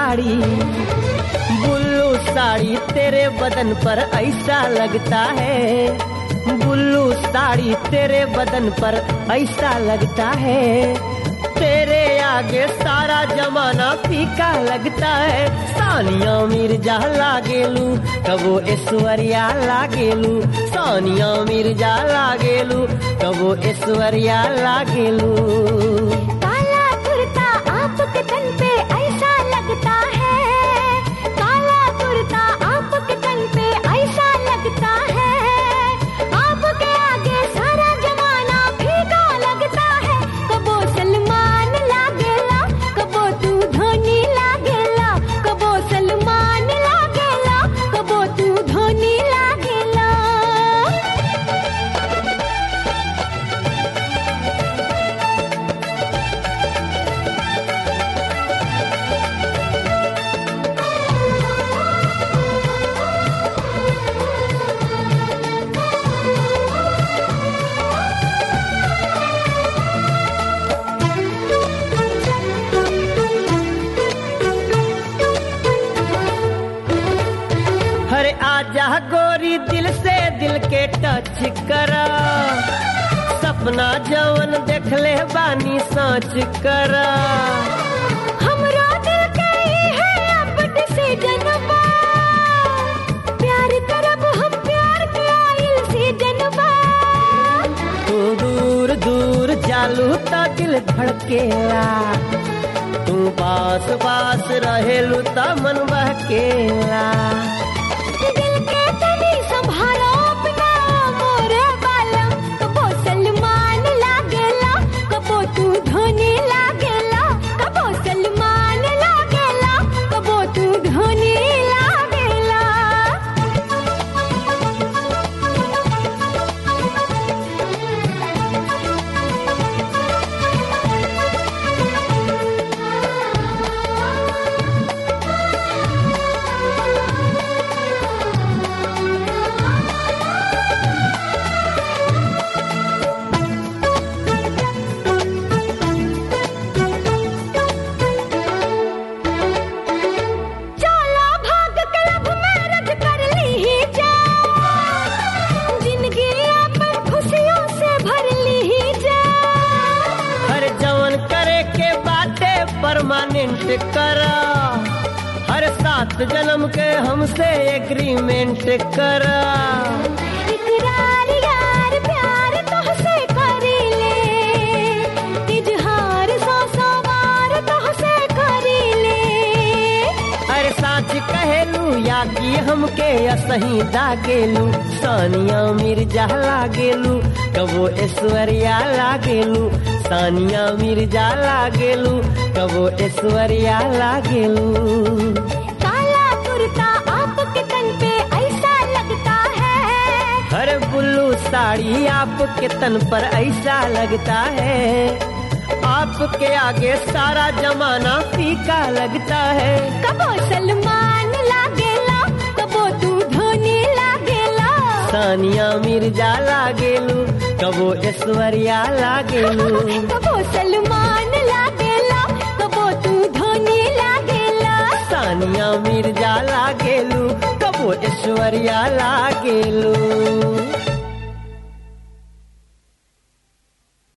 साड़ी बुल्लू साड़ी तेरे बदन पर ऐसा लगता है बुल्लू साड़ी तेरे बदन पर ऐसा लगता है तेरे आगे सारा जमाना फीका लगता है सानिया मिर्जा लागेलू कबो ऐश्वर्या लागेलू सानिया मिर्जा लागेलू कबो ऐश्वर्या लागेलू काला कुर्ता आपके तन पे ऐसा लगता है काला कुर्ता आपके तन पे ऐसा लगता है आपके आगे सारा जमाना फीका लगता है कबो सलमान लागेला कबो तू धोनी लागेला कबो सलमान लागेला कबो तू धोनी लागेला हरे आजा गोरी दिल से दिल के टच करा सपना जवन देख ले बानी सोच करा हमरा दिल के ही है अब डिसीजन बा प्यार करब हम प्यार के आइल सीजन बा तू दूर दूर जालू तो दिल धड़केला तू पास पास रहेलू तो मन बहकेला दिल के तनी संभालो अपना मोरे बालम कबो सलमान लागेला कबो तू धोनी लागेला कबो सलमान लागेला कबो तू धोनी लागेला चला भाग क्लब मैरिज कर ली ही जा जिंदगी अपन खुशियों से भर ली ही जा हर जवन करे के बाटे परमानेंट करा हर सात जन्म के हमसे एग्रीमेंट करा इकरार यार प्यार तुहसे करी ले इजहार सौ सौ बार तुहसे करी ले अरे साच कहेलू या कि हमके असही दागेलू सानिया मिर्जा लागेलू कबो ऐश्वर्या लागेलू सानिया मिर्जा लागेलू कबो ऐश्वर्या लागेलू काला कुर्ता आपके तन पे ऐसा लगता है हर बुल्लू साड़ी आपके तन पर ऐसा लगता है आपके आगे सारा जमाना फीका लगता है कबो सलमान लागेला कबो तू धोनी लागेला सानिया मिर्जा लागेलू कबो ऐश्वर्या लागेलू कबो सलमान लागेला कबो तू धोनी लागेला सानिया मिर्जा लागेलू कबो ऐश्वर्या लागेलू